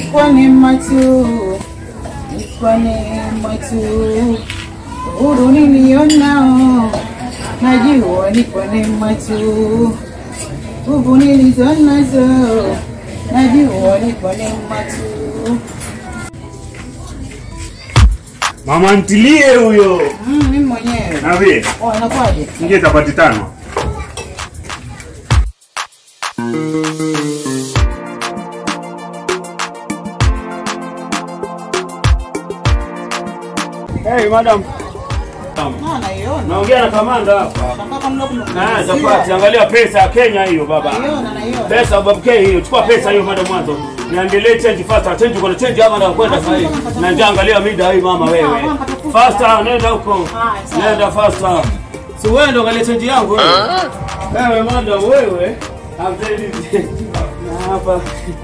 kwa neema tu, ni kwa neema tu. Uhuru nilionao, najua ni kwa neema tu. Nguvu nilizo nazo, najua ni kwa neema tu. Mama ntilie huyo. Mm, mimi mwenyewe. Na vile Oh, inakuwaje? ingie chapati tano. Hey, madam. Ah, naiona. Naongea na kamanda hapa. Nataka mlo mlo. Na chapati, angalia pesa ya Kenya hiyo baba. Naiona, naiona. Pesa babu K hiyo. Chukua pesa hiyo madam mwanzo. Niandelee change faster. Change kuna change ama na kwenda sasa hivi. Na njaa angalia mida hii mama wewe. Faster nenda huko. Nenda faster. Si wewe ndo angalia change yangu wewe. Wewe madam wewe. Hamteni. Na hapa.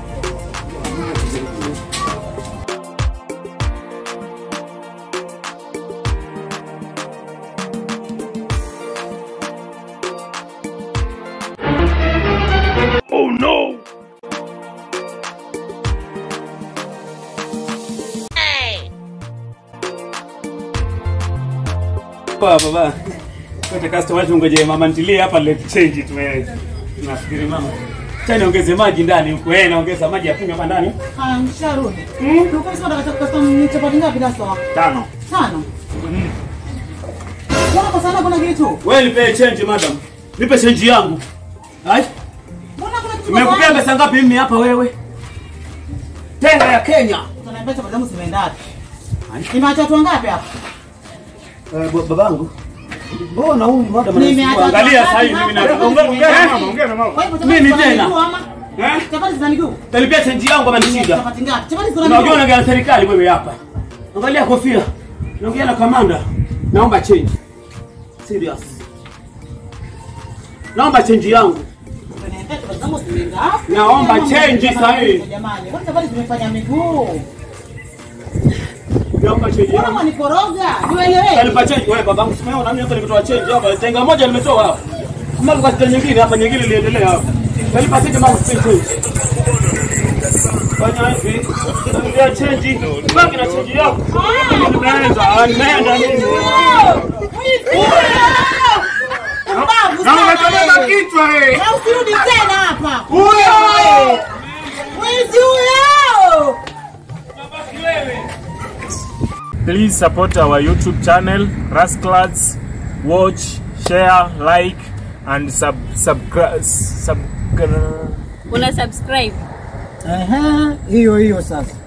Baba baba. Kote customer tungoje mama ntilie hapa let change tume nafikiri mama. Tena ongeze maji ndani huko. Eh, naongeza maji ya kunywa hapa ndani. Ah, nisharudi. Ulikuwa unasema unataka custom chapati ngapi Dasto? Tano. Tano. Mbona kwa sana kuna kitu? Wewe nipe change madam. Nipe change yangu. Hai? Mbona kuna kitu? Nimekupea pesa ngapi mimi hapa wewe? Tena ya Kenya. Tunaniambia chapati zangu zimeenda wapi? Nimeacha watu wangapi hapa? Eh, babangu. Mbona huyu madam Nimeacha watu angalia wangapi sasa hivi mimi na hapa? ongea ongea na mama, ongea na mama. Kwa hivyo chapati Mimi zina tena. miguu ama? Eh? Chapati zina miguu? Talipia change yangu ama nishida. Chapati ngapi? Chapati zina Unajua miguu. unaongea na serikali wewe hapa. Angalia kofia. Naongea na kamanda. Naomba change. Serious. Naomba change yangu. Tunaniambia chapati zangu zimeenda wapi? Naomba Jamani, change jamani, sasa hivi. Jamani, kwani chapati zimefanya miguu? Naomba change Mbona yangu. mwanikoroga? Nielewe. Kanipa change wewe babangu simeo na mimi hapa nimetoa change hapa. Tenga moja nimetoa hapa. Kama kwa change nyingine hapa nyingine iliendelea hapa. Kanipa change mama change. Fanya hivi. Kanipa change. Baki na change yako. Nimeenda, nimeenda mimi. Mbavu Na sana umetoka wewe. kichwa eh. Na usirudi tena hapa. Huyo! Mwizi huyo! Please support our YouTube channel, Rasclads. Watch, share, like, and sub subscribe. Sub, una subscribe Ehe, hiyo hiyo sasa.